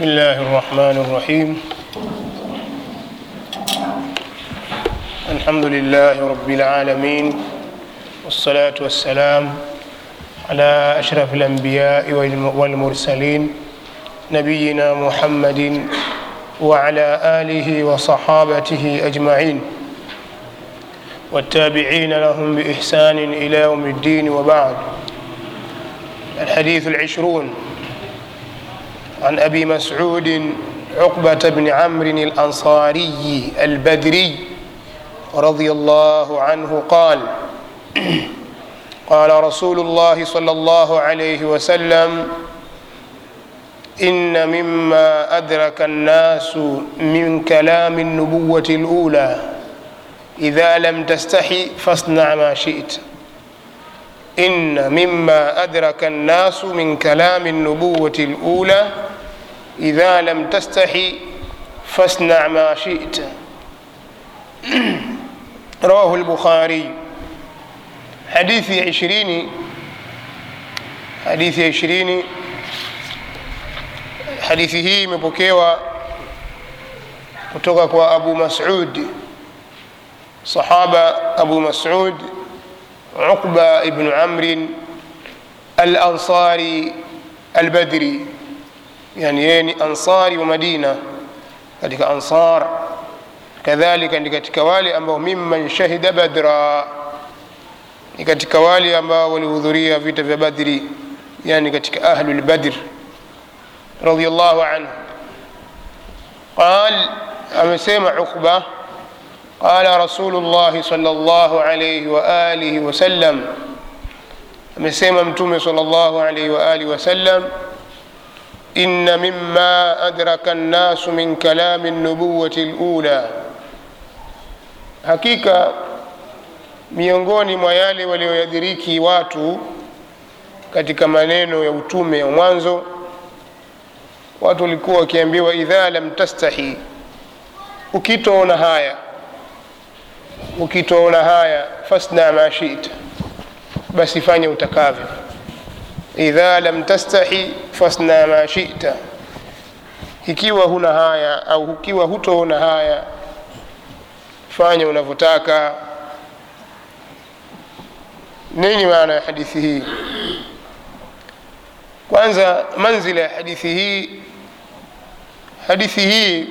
بسم الله الرحمن الرحيم الحمد لله رب العالمين والصلاة والسلام على أشرف الأنبياء والمرسلين نبينا محمد وعلى آله وصحابته أجمعين والتابعين لهم بإحسان إلى يوم الدين وبعد الحديث العشرون عن أبي مسعود عقبة بن عمرو الأنصاري البدري رضي الله عنه قال قال رسول الله صلى الله عليه وسلم إن مما أدرك الناس من كلام النبوة الأولى إذا لم تستحي فاصنع ما شئت إن مما أدرك الناس من كلام النبوة الأولى إذا لم تستحي فاصنع ما شئت رواه البخاري حديث عشرين حديث عشرين hadithi hii imepokewa kutoka kwa abu masud sahaba abu masud uqba ibnu amrin alansari albadri yani yeye ni ansari wa madina katika ansar kadhalika ni katika wale ambao mimman shahida badra ni katika wale ambao walihudhuria vita vya badri yani katika ahlu lbadr رضي الله عنه قال أمسيم عقبة قال رسول الله صلى الله عليه وآله وسلم أمسيم متومي صلى الله عليه وآله وسلم إن مما أدرك الناس من كلام النبوة الأولى hakika miongoni mwa yale walioyadiriki watu katika maneno ya utume wa mwanzo watu walikuwa wakiambiwa idha lam tastahi ukitoona haya ukitoona haya fasna ma shita basi fanya utakavyo idha lam tastahi fasna ma shita ikiwa huna haya au ikiwa hutoona haya fanya unavyotaka nini maana ya hadithi hii kwanza manzila ya hadithi hii hadithi hii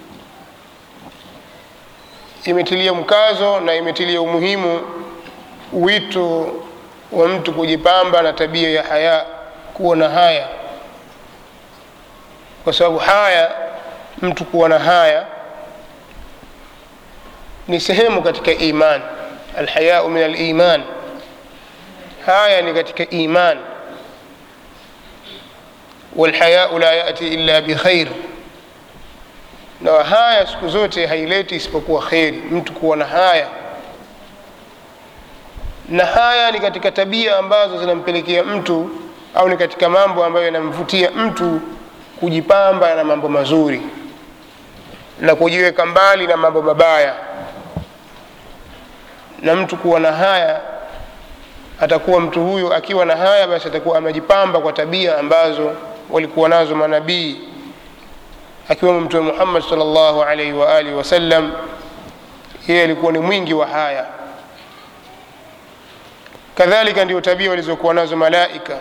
imetilia mkazo na imetilia umuhimu wito wa mtu kujipamba na tabia ya haya kuwa na haya kwa sababu haya mtu kuwa na haya ni sehemu katika iman alhayau min aliman haya ni katika iman walhayau la yati illa bikhair na haya siku zote haileti isipokuwa kheri mtu kuwa na haya na haya ni katika tabia ambazo zinampelekea mtu au ni katika mambo ambayo yanamvutia mtu kujipamba na mambo mazuri na kujiweka mbali na mambo mabaya na mtu kuwa na haya atakuwa mtu huyo akiwa na haya basi atakuwa amejipamba kwa tabia ambazo walikuwa nazo manabii akiwemo mtume muhammad salllahu alaihi waalihi wasallam yeye alikuwa ni mwingi wa haya kadhalika ndio tabia walizokuwa nazo malaika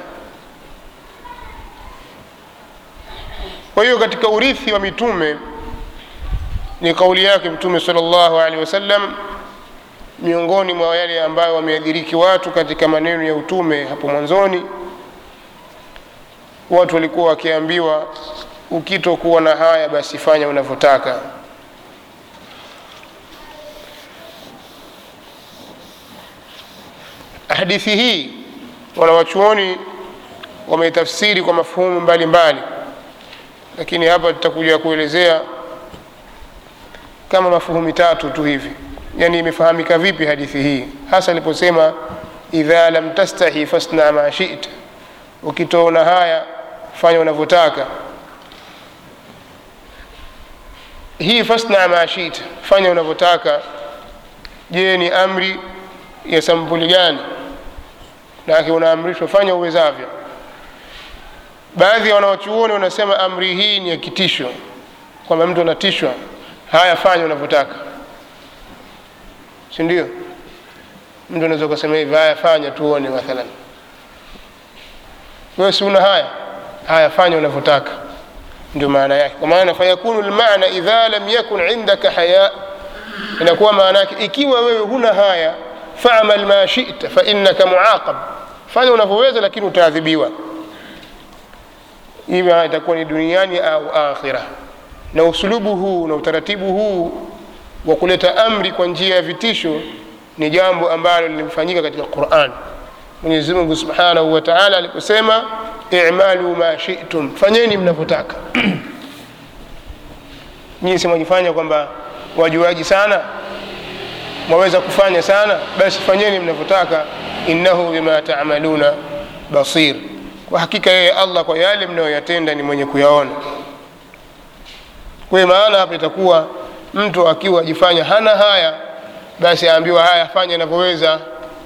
kwa hiyo katika urithi wa mitume ni kauli yake mtume salllahu alaihi wasallam miongoni mwa yale ambayo wameadhiriki watu katika maneno ya utume hapo mwanzoni watu walikuwa wakiambiwa ukitokuwa na haya basi fanya unavyotaka hadithi hii wanawachuoni wameitafsiri kwa mafuhumu mbalimbali lakini hapa tutakuja kuelezea kama mafuhumi tatu tu hivi yani imefahamika vipi hadithi hii hasa aliposema idha lam tastahi fasna ma shita ukitoona haya fanya unavyotaka hii fasna ma shita fanya unavyotaka je ni amri ya sampuli gani nake unaamrishwa fanya uwezavyo baadhi ya wanawachuoni wanasema amri hii ni ya kitisho kwamba mtu anatishwa haya fanya unavyotaka si ndio mtu anaweza ukasema hivi haya fanya tuone mathalan wewe si una haya haya fanya unavyotaka ndio maana yake kwa maana fayakunu lmana idha lam yakun indaka haya inakuwa maana yake ikiwa wewe huna haya famal ma shita fainaka muaqab fanya unavyoweza lakini utaadhibiwa ima itakuwa ni duniani au akhira na usulubu huu na utaratibu huu wa kuleta amri kwa njia ya vitisho ni jambo ambalo limefanyika katika quran mwenyezi mungu subhanahu wa taala aliposema imalu ma shitum fanyeni mnavyotaka nyinyi si mwajifanya kwamba wajuaji sana mwaweza kufanya sana basi fanyeni mnavyotaka innahu bima tamaluna basir kwa hakika yeye allah kwa yale mnayoyatenda ni mwenye kuyaona kwa maana hapa itakuwa mtu akiwa ajifanya hana haya basi aambiwa haya fanya inavyoweza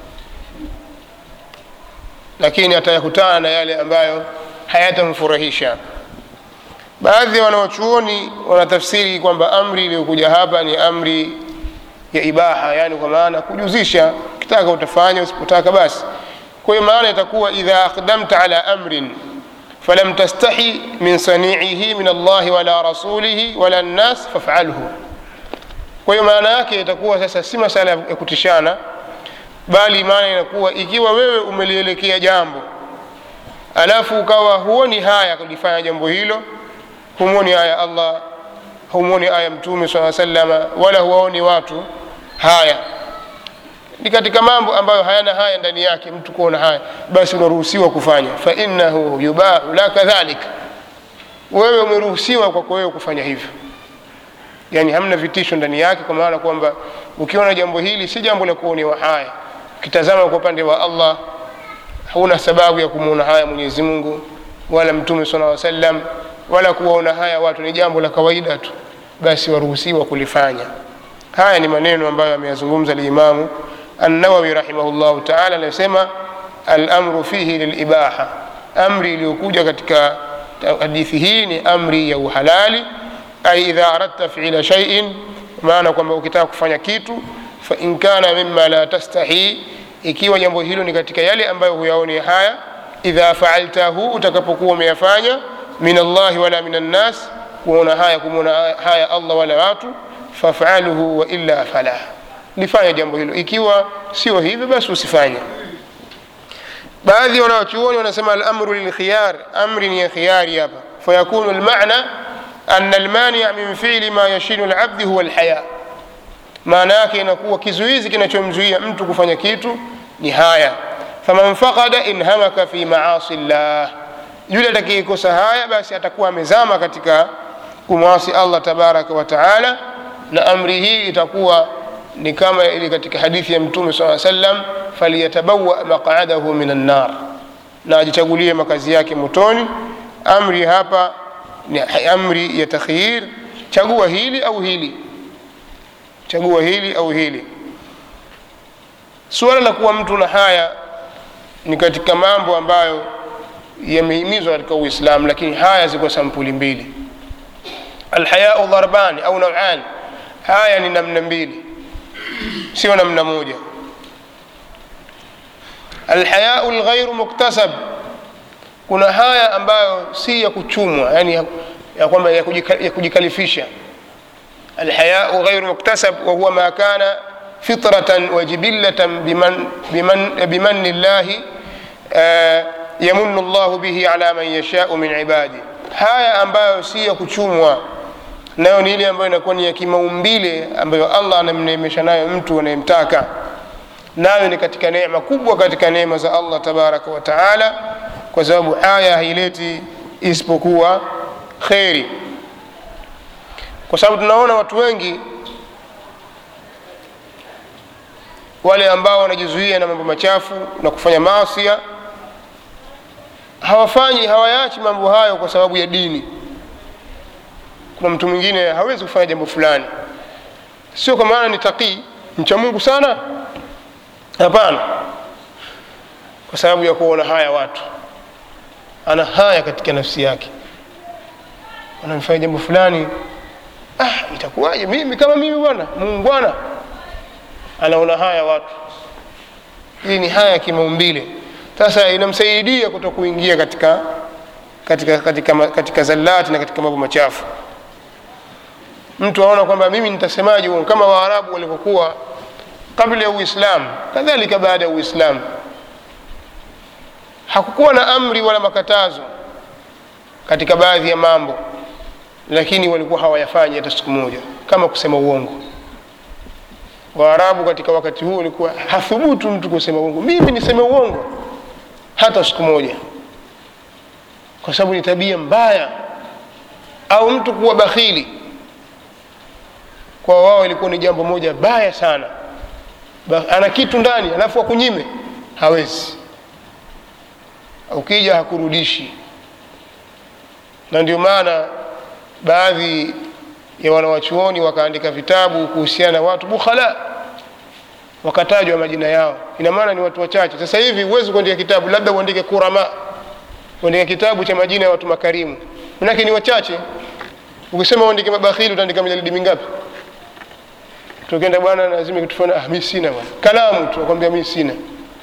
lakini atayakutana na yale ambayo hayatamfurahisha baadhi ya wanawachuoni wanatafsiri kwamba amri iliyokuja hapa ni amri ya ibaha yani kwa maana kujuzisha ukitaka utafanya usipotaka basi kwa hiyo maana itakuwa idha aqdamta ala amrin falam tastahi min saniihi min allahi wala rasulihi wala nnas fafalhu kwa hiyo maana yake itakuwa sasa si masala ya kutishana bali maana inakuwa ikiwa wewe umelielekea jambo alafu ukawa huoni haya kulifanya jambo hilo humwoni aya allah humwoni aya mtume saa salama wala huwaoni watu haya ni katika mambo ambayo hayana haya ndani yake mtu kuona haya basi unaruhusiwa kufanya fainahu yubahu la kadhalika wewe umeruhusiwa kwako wewe kufanya hivyo yani hamna vitisho ndani yake kwa maana kwamba ukiona jambo hili si jambo la kuonewa haya ukitazama kwa upande wa allah huna sababu ya kumwona haya mwenyezi mungu wala mtume sala salam wala kuwaona haya watu ni jambo la kawaida tu basi waruhusiwa kulifanya haya ni maneno ambayo ameyazungumza limamu annawawi rahimahullahu taala anayosema alamru fihi lilibaha amri iliyokuja katika hadithi hii ni amri ya uhalali ai idha aradta fiila shaiin maana kwamba ukitaka kufanya kitu fain kana mima la tastahi ikiwa jambo hilo ni katika yale ambayo huyaoni haya idha faaltahu utakapokuwa umeyafanya min allahi wala min annas kuona haya kumwona haya allah wala watu fafaluhu wailla falah lifanya jambo hilo ikiwa sio hivyo basi usifanye baadhi ya wanawachuoni wanasema alamru lilkhiyar amri ni ya khiyari hapa fayakunu lmana ana almania min fili ma yashinu labdi huwa lhaya maana yake inakuwa kizuizi kinachomzuia mtu kufanya kitu ni haya faman fakada inhamaka fi maasi llah yule atakayekosa haya basi atakuwa amezama katika kumwasi allah tabaraka wa taala na amri hii itakuwa ni kama ili katika hadithi ya mtume saa sallam faliyatabawa maqadahu min annar na ajichagulie makazi yake motoni amri hapa ni amri ya takhyir chagua hili au hili chagua hili au hili suala la kuwa mtu na haya ni katika mambo ambayo yamehimizwa katika uislamu lakini haya ziko sampuli mbili alhayau dharbani au nauani haya ni namna mbili sio namna moja alhayau lghairu muktasab kuna haya ambayo si ya kuchumwa yani ya, ya kwamba ya, kujika, ya kujikalifisha alhayau ghairu muktasab wahuwa ma kana fitratan wa jibillatan biman, biman, bimanni llahi uh, yamunu llahu bihi ala man yashau min ibadi haya ambayo si ya kuchumwa nayo ni ile ambayo inakuwa ni ya kimaumbile ambayo allah anamneemesha nayo mtu anayemtaka nayo ni katika neema kubwa katika neema za allah tabaraka wa taala kwa sababu haya haileti isipokuwa kheri kwa sababu tunaona watu wengi wale ambao wanajizuia na mambo machafu na kufanya maasia hawafanyi hawayaachi mambo hayo kwa sababu ya dini kuna mtu mwingine hawezi kufanya jambo fulani sio kwa maana ni taqii mcha mungu sana hapana kwa sababu ya kuona haya watu ana haya katika nafsi yake anamfanya jambo fulani ah, itakuwaje mimi kama mimi bwana muungwana anaona haya watu hii ni haya ya kimaumbile sasa inamsaidia kuto kuingia katika katika katika, katika, katika zallati na katika mambo machafu mtu aona kwamba mimi nitasemaje uongo kama waarabu walivyokuwa kabla ya uislamu kadhalika baada ya uislamu hakukuwa na amri wala makatazo katika baadhi ya mambo lakini walikuwa hawayafanyi hata siku moja kama kusema uongo waarabu katika wakati huo walikuwa hathubutu mtu kusema uongo mimi niseme uongo hata siku moja kwa sababu ni tabia mbaya au mtu kuwa bakhili kwa wao ilikuwa ni jambo moja baya sana ba, ana kitu ndani alafu akunyime hawezi ukija hakurudishi na ndio maana baadhi ya wanawachuoni wakaandika vitabu kuhusiana na watu bukhala wakatajwa majina yao ina maana ni watu wachache sasa hivi huwezi kuandika kitabu labda uandike kurama uandike kitabu cha majina ya watu makarimu manake ni wachache ukisema uandike mabakhili utaandika mijalidi mingapi tukienda bwana lazima kitufana ah, mi sina bwana kalamu tu nakwambia mi sina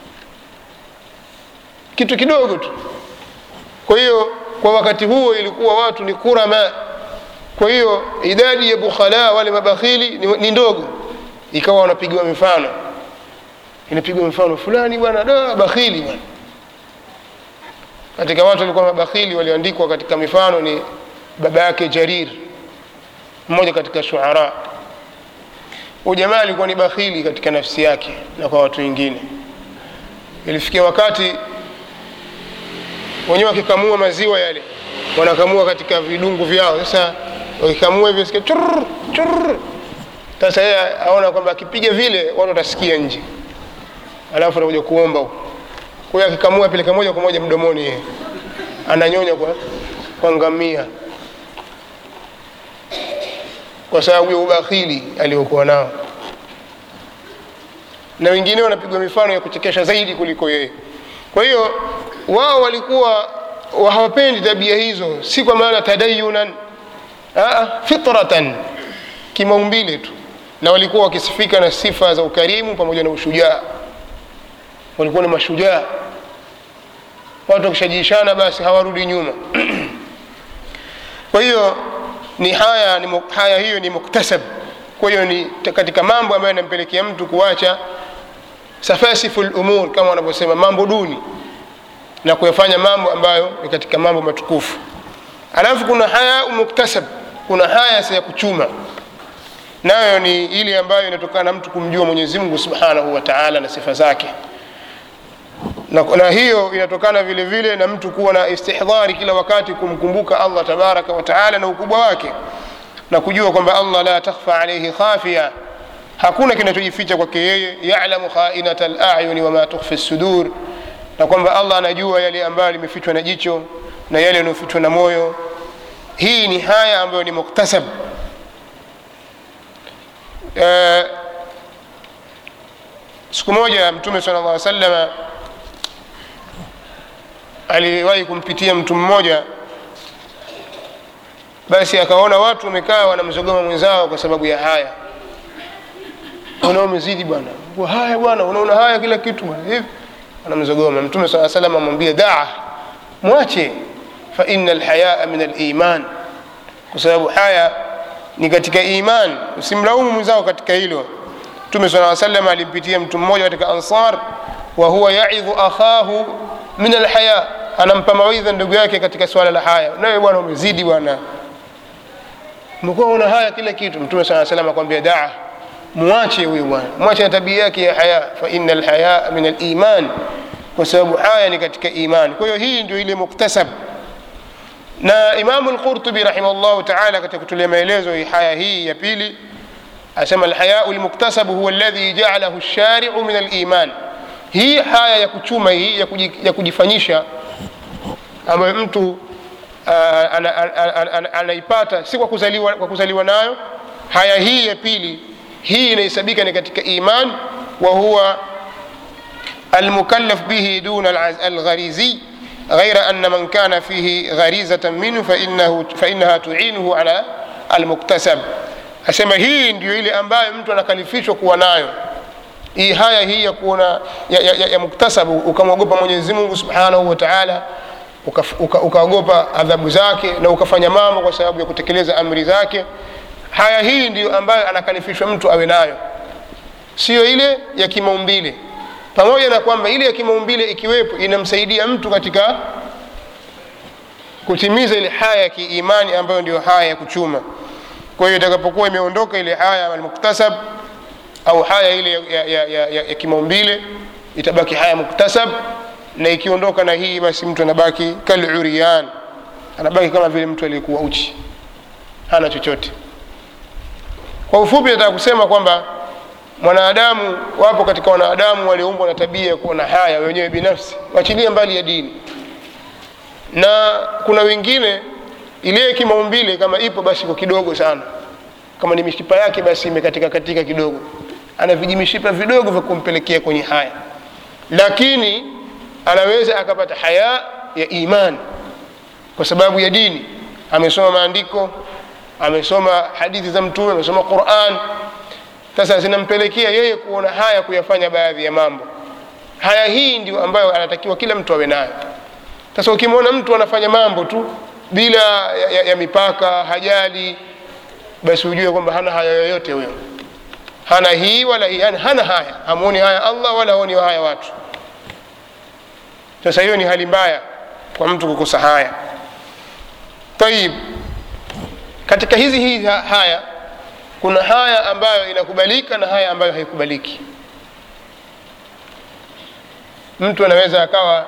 kitu kidogo tu kwa hiyo kwa wakati huo ilikuwa watu ni kurama kwa hiyo idadi ya bukhala wale mabakhili ni, ni ndogo ikawa wanapigiwa mifano inapigwa mfano fulani bwana da bakhili bwana katika watu walikuwa mabakhili walioandikwa katika mifano ni baba yake jarir mmoja katika shuara huyu jamaa alikuwa ni bakhili katika nafsi yake na kwa watu wengine ilifikia wakati wenyewe wakikamua maziwa yale wanakamua katika vidungu vyao sasa wakikamua hivyo sikia churr churr sasa yeye aona kwamba akipiga vile watu watasikia nje alafu anakuja kuomba huko kwa hiyo akikamua apeleka moja kwa moja mdomoni yeye ananyonya kwa kwa ngamia kwa sababu ya ubakhili aliokuwa nao na wengine wanapigwa mifano ya kuchekesha zaidi kuliko yeye kwa hiyo wao walikuwa hawapendi tabia hizo si kwa maana tadayunan Aa, fitratan kimaumbile tu na walikuwa wakisifika na sifa za ukarimu pamoja na ushujaa walikuwa ni mashujaa watu wakishajishana basi hawarudi nyuma kwa hiyo ni haya ni haya hiyo ni muktasab kwa hiyo ni katika mambo ambayo yanampelekea mtu kuacha safasifu lumur kama wanavyosema mambo duni na kuyafanya mambo ambayo ni katika mambo matukufu alafu kuna haya muktasab kuna haya ya kuchuma nayo ni ile ambayo inatokana na mtu kumjua mwenyezi mungu subhanahu wa taala na sifa zake na, na hiyo inatokana vile vile na mtu kuwa na istihdhari kila wakati kumkumbuka allah tabaraka wa taala na ukubwa wake na kujua kwamba allah la takhfa alaihi khafia hakuna kinachojificha kwake yeye yalamu khainata layuni wama tukhfi sudur na kwamba allah anajua yale ambayo limefichwa na jicho na yale yanayofichwa na moyo hii ni haya ambayo ni muktasab uh, siku moja mtume sala llah salama aliwahi kumpitia mtu mmoja basi akaona watu wamekaa wanamzogoma mwenzao kwa sababu ya haya una umezidi bwana haya bwana unaona haya kila kitu bwana hivi anamzogoma mtume saa salam amwambia daa mwache fa ina lhayaa min aliman kwa sababu haya ni katika iman usimlaumu mwenzao katika hilo mtume saa salam alimpitia mtu mmoja katika ansar wa huwa yaidhu akhahu min alhaya anampa mawaidha ndugu yake katika swala la haya nawe bwana umezidi bwana mekuwa una haya kila kitu mtume saa salam akwambia daa mwache huyu bwana mwache na tabia yake ya haya fa ina alhayaa min aliman kwa sababu haya ni katika imani kwa hiyo hii ndio ile muktasab na imamu lqurtubi rahimahullahu taala katika kutulia maelezo haya hii ya pili asema alhayau lmuktasabu huwa alladhi jaalahu lshariu min aliman hii haya ya kuchuma hii ya kujifanyisha ambayo mtu anaipata si kwa kuzaliwa, kwa kuzaliwa nayo haya hii ya pili hii inahesabika ni katika iman wa huwa almukallaf bihi duna algharizi ghaira anna man kana fihi gharizatan minhu fainahu, fainaha tuinuhu ala almuktasab asema hii ndio ile ambayo mtu anakalifishwa kuwa nayo hii haya hii ya kuona ya, ya, ya, ya muktasabu ukamwogopa mwenyezi mungu subhanahu wa taala ukaogopa uka, uka adhabu zake na ukafanya mambo kwa sababu ya kutekeleza amri zake haya hii ndiyo ambayo anakalifishwa mtu awe nayo siyo ile ya kimaumbile pamoja na kwamba ile ya kimaumbile ikiwepo inamsaidia mtu katika kutimiza ile haya ya kiimani ambayo ndio haya ya kuchuma kwa hiyo itakapokuwa imeondoka ile haya almuktasab au haya ile ya, ya, ya, ya, ya, ya kimaumbile itabaki haya muktasab na ikiondoka na hii basi mtu anabaki kalurian anabaki kama vile mtu aliyekuwa uchi hana chochote kwa ufupi nataka kusema kwamba mwanadamu wapo katika wanadamu walioumbwa na tabia ya kuona haya wenyewe binafsi wachilie mbali ya dini na kuna wengine ile kimaumbile kama ipo basi kwa kidogo sana kama ni mishipa yake basi imekatika katika kidogo ana vijimishipa vidogo vya kumpelekea kwenye haya lakini anaweza akapata haya ya imani kwa sababu ya dini amesoma maandiko amesoma hadithi za mtume amesoma quran sasa zinampelekea yeye kuona haya kuyafanya baadhi ya mambo haya hii ndio ambayo anatakiwa kila mtu awe nayo sasa ukimwona mtu anafanya mambo tu bila ya, ya, ya mipaka hajali basi ujue kwamba hana haya yoyote huyo hana hii wala hii yani hana haya hamuoni haya allah wala haoni haya watu sasa hiyo ni hali mbaya kwa mtu kukosa haya tayib katika hizi hii haya kuna haya ambayo inakubalika na haya ambayo haikubaliki mtu anaweza akawa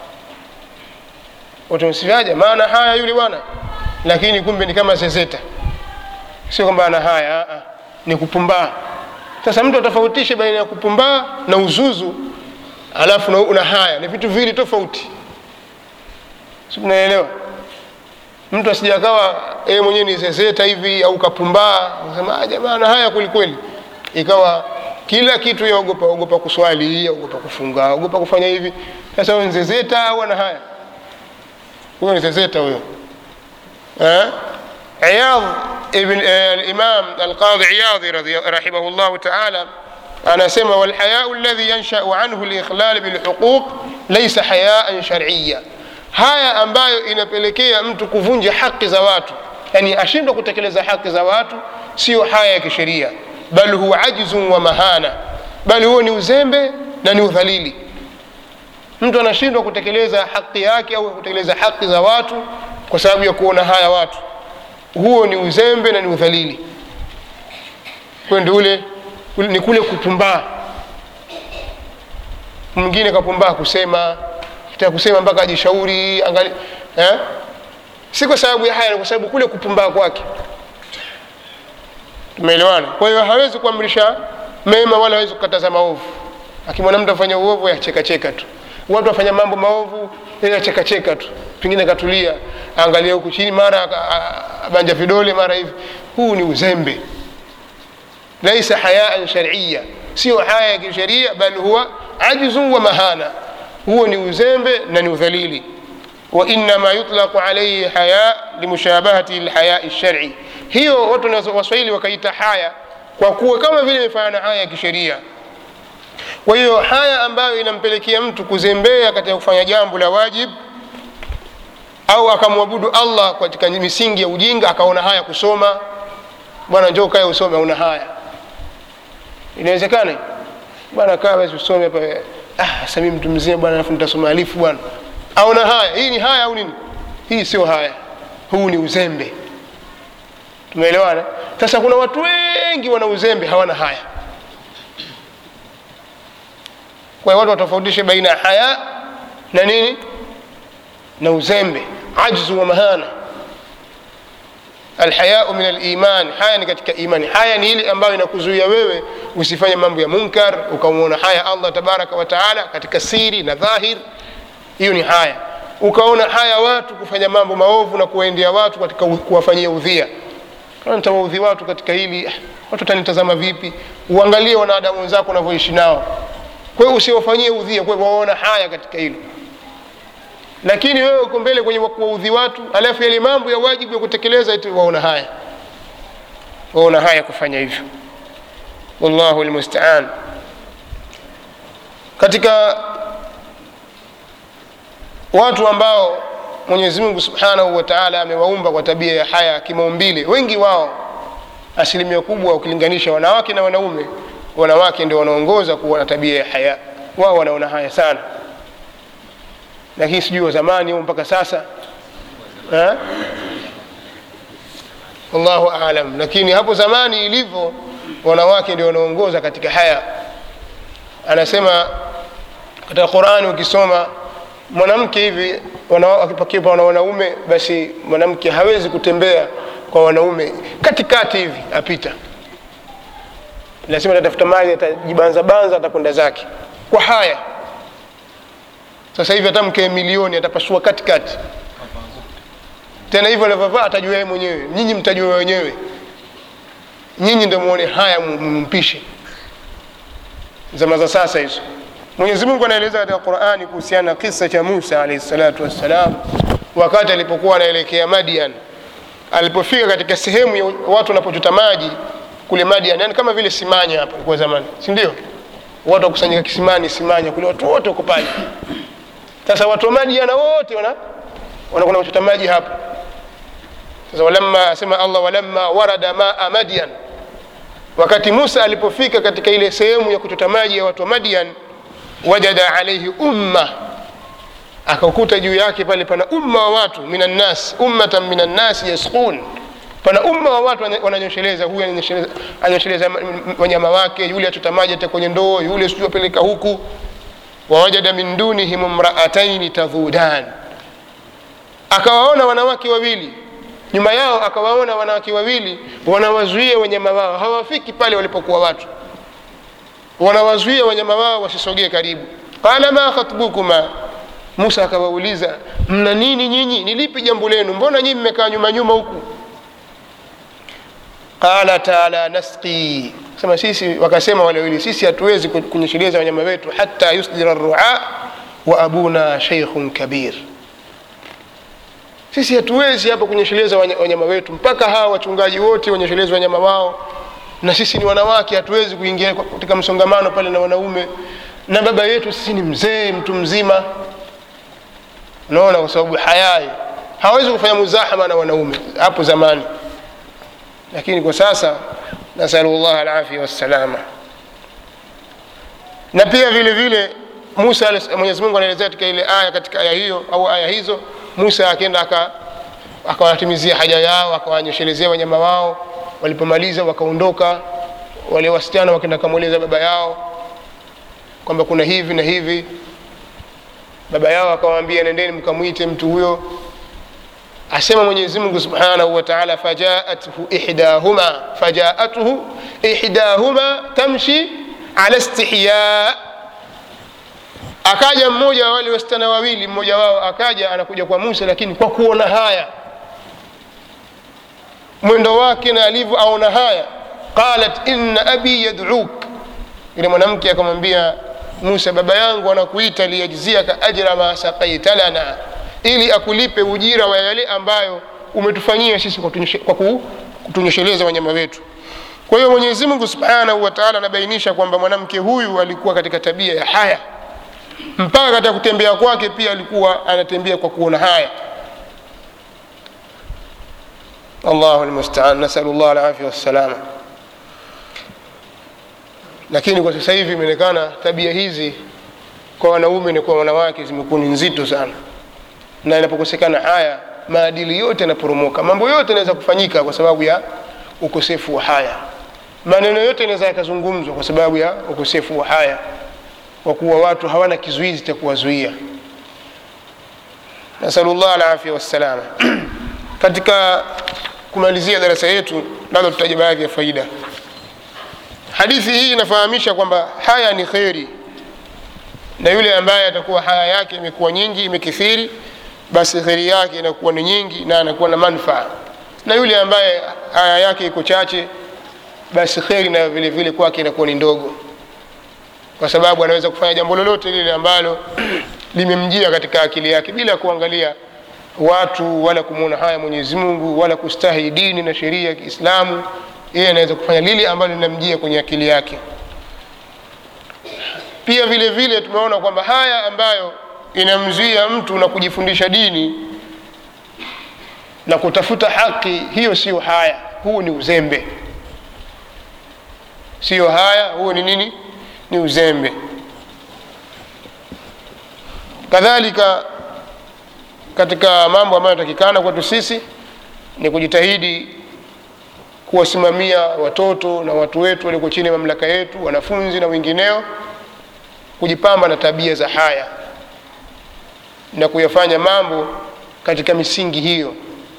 utumsifiaje maana haya yule bwana lakini kumbe ni kama zezeta sio kwamba ana haya a, ni kupumbaa sasa mtu atofautishe baina ya kupumbaa na uzuzu alafu na, una haya ni vitu viwili tofauti si unaelewa mtu asijakawa yeye mwenyewe ni zezeta hivi au kapumbaa sema jamaa na haya kwelikweli ikawa kila kitu yaogopa ogopa kuswali ogopa kufunga ogopa kufanya hivi sasa huyo ni zezeta au ana haya huyo ni zezeta huyo eh? عياض ابن الإمام القاضي عياض رحمه الله تعالى أنا سمى والحياء الذي ينشأ عنه الإخلال بالحقوق ليس حياء شرعيا haya ambayo inapelekea mtu kuvunja haki za watu yani ashindwa kutekeleza haki za watu sio haya ya kisheria bal huwa ajzun wa mahana bali huo ni uzembe na ni udhalili mtu anashindwa kutekeleza haki yake au kutekeleza haki za watu kwa sababu ya kuona haya watu huo ni uzembe na ni udhalili kwende ule ni kule kupumbaa mwingine kapumbaa kusema kitaka kusema mpaka ajishauri angali eh? si kwa sababu ya haya ni kwa sababu kule kupumbaa kwake tumeelewana kwa hiyo hawezi kuamrisha mema wala hawezi kukataza maovu akimwona mtu afanya uovu yachekacheka tu watu wafanya mambo maovu yachekacheka tu pengine katulia angalia huku chini mara abanja vidole mara hivi huu ni uzembe laisa hayaan sharia sio haya ya kisheria bali huwa ajzun wa mahana huo ni uzembe na ni udhalili wainama yutlaqu alaihi haya limushabahati lhayai lshari hiyo watu waswahili wakaita haya kwa kuwa kama vile imefanya na haya ya kisheria kwa hiyo haya ambayo inampelekea mtu kuzembea katika kufanya jambo la wajib au akamwabudu allah katika misingi ya ujinga akaona haya kusoma bwana njoo kae usome una haya inawezekana bwana kaa basi usome hapa ah, sami mtu mzima bwana alafu nitasoma alifu bwana aona haya hii ni haya au nini hii sio haya huu ni uzembe tumeelewana sasa kuna watu wengi wana uzembe hawana haya kwa hiyo watu watofautishe baina ya haya na nini na uzembe ajzu wa mahana alhayau min aliman haya ni katika imani haya ni ile ambayo inakuzuia wewe usifanye mambo ya munkar ukamwona haya allah tabaraka wataala katika siri na dhahir hiyo ni haya ukaona haya watu kufanya mambo maovu na kuwaendea watu katika kuwafanyia udhia nitawaudhi watu katika hili watu watanitazama vipi uangalie wanadamu wenzako unavyoishi nao kwa hiyo usiwafanyie udhia kwa hiyo waona haya katika hilo lakini wewe uko mbele kwenye kuwaudhi watu alafu yale mambo ya wajibu ya kutekeleza eti waona haya waona haya kufanya hivyo wallahu lmustaan katika watu ambao mwenyezi mungu subhanahu wa taala amewaumba kwa tabia ya haya kimaumbile wengi wao asilimia kubwa ukilinganisha wanawake na wanaume wanawake ndio wanaongoza kuwa na tabia ya haya wao wanaona haya sana lakini sijui wa zamani au mpaka sasa ha? wallahu alam lakini hapo zamani ilivyo wanawake ndio wanaongoza katika haya anasema katika qurani ukisoma mwanamke hivi akipakiwa na wanaume basi mwanamke hawezi kutembea kwa wanaume katikati hivi apita lazima atatafuta mali atajibanzabanza atakwenda zake kwa haya sasa hivi hata mke milioni atapasua katikati tena hivyo anavyovaa atajua yeye mwenyewe nyinyi mtajua wenyewe nyinyi ndo muone haya mumpishe zama za sasa hizo mwenyezi mungu anaeleza katika qurani kuhusiana na kisa cha musa alaihi salatu wassalam wakati alipokuwa anaelekea madian alipofika katika sehemu ya watu wanapochota maji kule madian yani kama vile simanya hapa kwa zamani si ndio watu wakusanyika kisimani simanya kule watu wote wako pale sasa watu wa madiana wote wana wanakwenda kuchota maji hapa sasa walamma asema allah walamma warada maa madian wakati musa alipofika katika ile sehemu ya kuchota maji ya watu wa madian wajada alaihi umma akakuta juu yake pale pana umma wa watu minannas ummatan minannasi yasqun pana umma wa watu wananyosheleza huyu anyosheleza wanyama wake yule achota maji hata kwenye ndoo yule sijui apeleka huku wawajada min dunihim mraataini tadhudan akawaona wanawake wawili nyuma yao akawaona wanawake wawili wanawazuia wanyama wao hawafiki pale walipokuwa watu wanawazuia wanyama wao wasisogee karibu qala ma khatbukuma musa akawauliza mna nini nyinyi ni lipi jambo lenu mbona nyinyi mmekaa nyuma nyuma huku qalata la nasqi sema sisi wakasema wale wawili sisi hatuwezi kunyesheleza wanyama wetu hata yusdira rua wa abuna sheikhun kabir sisi hatuwezi hapa kunyesheleza wanyama wetu mpaka hawa wachungaji wote wanyesheleze wanyama wao na sisi ni wanawake hatuwezi kuingia katika msongamano pale na wanaume na baba yetu sisi ni mzee mtu mzima unaona kwa sababu hayai hawezi kufanya muzahama na wanaume hapo zamani lakini kwa sasa nasalu llah alafia wassalama na pia vile vile musa mwenyezi mungu anaelezea katika ile aya katika aya hiyo au aya hizo musa akenda akawatimizia haja yao akawanyeshelezea wanyama wao walipomaliza wakaondoka wale wasichana wakenda kamweleza baba yao kwamba kuna hivi na hivi baba yao akawaambia nendeni mkamwite mtu huyo asema mwenyezi mungu subhanahu wa taala fajaathu ihdahuma fajaathu ihdahuma tamshi ala istihya akaja mmoja wa wale wasichana wawili mmoja wao akaja anakuja kwa musa lakini kwa kuona haya mwendo wake na alivyo aona haya qalat inna abi yad'uk yule mwanamke akamwambia musa baba yangu anakuita liyajziaka ajra ma saqaita lana ili akulipe ujira wa yale ambayo umetufanyia sisi kwa kutunyesheleza wanyama wetu kwa hiyo mwenyezi mungu subhanahu wa taala anabainisha kwamba mwanamke huyu alikuwa katika tabia ya haya mpaka katika kutembea kwake pia alikuwa anatembea kwa kuona haya allahu lmustaan nasalu llah alafia wassalama lakini kwa sasa hivi imeonekana tabia hizi kwa wanaume na kwa wanawake zimekuwa ni nzito sana na inapokosekana haya maadili yote yanaporomoka mambo yote yanaweza kufanyika kwa sababu ya ukosefu wa haya maneno yote yanaweza yakazungumzwa kwa sababu ya ukosefu wa haya kwa kuwa watu hawana kizuizi cha kuwazuia nasalullah alafia wassalama katika kumalizia darasa yetu labda tutaja baadhi ya faida hadithi hii inafahamisha kwamba haya ni kheri na yule ambaye atakuwa haya yake imekuwa nyingi imekithiri basi kheri yake inakuwa ni nyingi na anakuwa na manfaa na yule ambaye haya yake iko chache basi kheri nayo vile vile kwake inakuwa ni ndogo kwa sababu anaweza kufanya jambo lolote lile ambalo limemjia katika akili yake bila kuangalia watu wala kumwona haya mwenyezi mungu wala kustahi dini na sheria ya kiislamu yeye anaweza kufanya lile ambalo linamjia kwenye akili yake pia vile vile tumeona kwamba haya ambayo inamzuia mtu na kujifundisha dini na kutafuta haki hiyo sio haya huu ni uzembe sio haya huo ni nini ni uzembe kadhalika katika mambo ambayo yanatakikana kwetu sisi ni kujitahidi kuwasimamia watoto na watu wetu walioko chini ya mamlaka yetu wanafunzi na wengineo kujipamba na tabia za haya na kuyafanya mambo katika misingi hiyo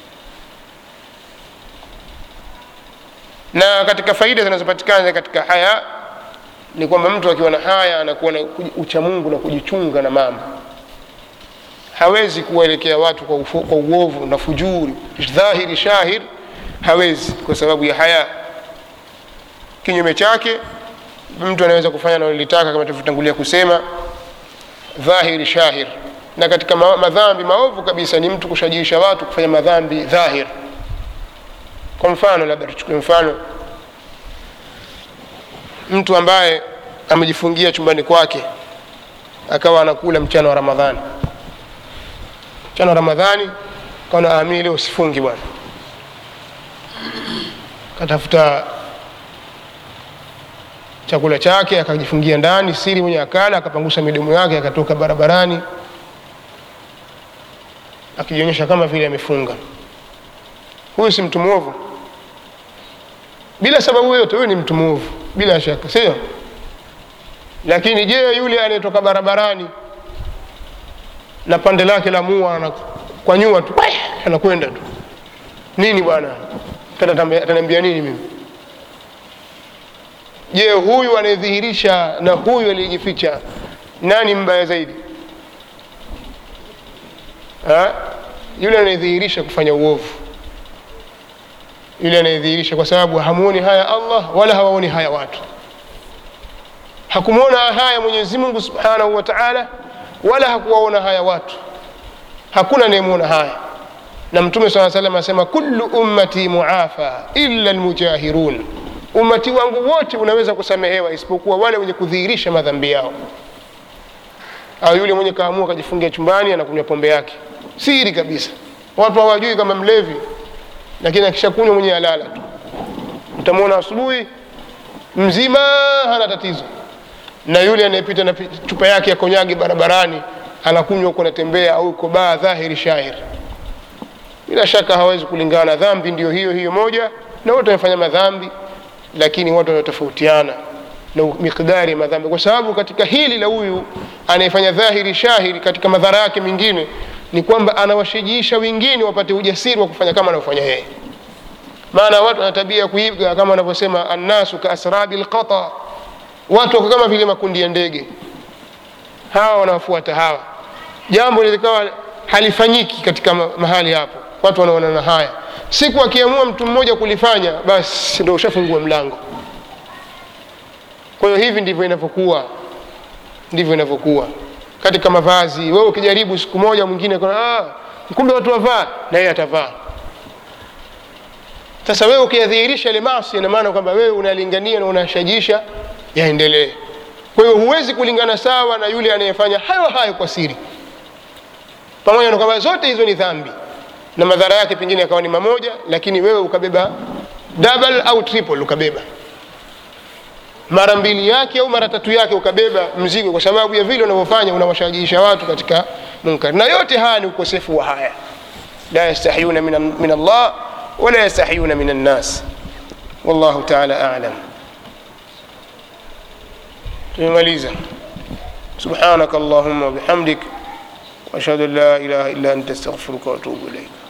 na katika faida zinazopatikana katika haya ni kwamba mtu akiwa na haya anakuwa na uchamungu na kujichunga na mambo hawezi kuwaelekea watu kwa, ufu, kwa uovu na fujuri dhahiri shahir hawezi kwa sababu ya haya kinyume chake mtu anaweza kufanya analolitaka kama tulivyotangulia kusema dhahiri shahir na katika ma madhambi maovu kabisa ni mtu kushajiisha watu kufanya madhambi dhahir kwa mfano labda tuchukue mfano mtu ambaye amejifungia chumbani kwake akawa anakula mchana wa ramadhani mchana wa ramadhani kaona amii leo sifungi bwana katafuta chakula chake akajifungia ndani siri mwenye akala akapangusha midomo yake akatoka barabarani akijionyesha kama vile amefunga huyu si mtu mwovu bila sababu yoyote huyu ni mtu mwovu bila shaka sio lakini je yule anayetoka barabarani na pande lake la mua na kwa nyuma tu anakwenda tu nini bwana ataniambia nini mimi je huyu anayedhihirisha na huyu aliyejificha nani mbaya zaidi ha? yule anayedhihirisha kufanya uovu yule anayedhihirisha kwa sababu hamuoni haya allah wala hawaoni haya watu hakumwona haya mwenyezi mungu subhanahu wa taala wala hakuwaona haya watu hakuna anayemwona haya na mtume saa salam asema kullu ummati muafa illa lmujahirun umati wangu wote unaweza kusamehewa isipokuwa wale wenye kudhihirisha madhambi yao au yule mwenye kaamua akajifungia chumbani anakunywa pombe yake siri kabisa watu hawajui kama mlevi lakini akishakunywa mwenye alala tu utamwona asubuhi mzima hana tatizo na yule anayepita na chupa yake ya konyagi barabarani anakunywa huko anatembea au uko baa dhahiri shahir bila shaka hawezi kulingana dhambi ndio hiyo hiyo moja na wote wamefanya madhambi lakini watu wanatofautiana na miqdari ya madhambi kwa sababu katika hili la huyu anayefanya dhahiri shahiri katika madhara yake mengine ni kwamba anawashajiisha wengine wapate ujasiri wa kufanya kama anavyofanya yeye maana watu wana tabia ya kuiga kama wanavyosema annasu kaasrabi lqata watu wako kama vile makundi ya ndege hawa wanawafuata hawa jambo lilikawa halifanyiki katika mahali hapo watu wanaonana haya siku akiamua mtu mmoja kulifanya basi ndo ushafungua mlango kwa hiyo hivi ndivyo inavyokuwa ndivyo inavyokuwa katika mavazi wewe ukijaribu siku moja mwingine ah, kumbe watu wavaa na yeye atavaa sasa wewe ukiyadhihirisha ile maasi ina maana kwamba wewe unalingania na unashajisha yaendelee kwa hiyo huwezi kulingana sawa na yule anayefanya hayo hayo kwa siri pamoja na kwamba zote hizo ni dhambi na madhara yake pengine yakawa ni mamoja lakini wewe ukabeba double au triple ukabeba mara mbili yake au mara tatu yake ukabeba mzigo kwa sababu ya vile unavyofanya unawashajiisha watu katika munkari na yote haya ni ukosefu wa haya la yastahiyuna min allah wala yastahiyuna min annas wallahu taala alam tumemaliza سبحانك اللهم وبحمدك واشهد ان لا اله الا انت استغفرك واتوب اليك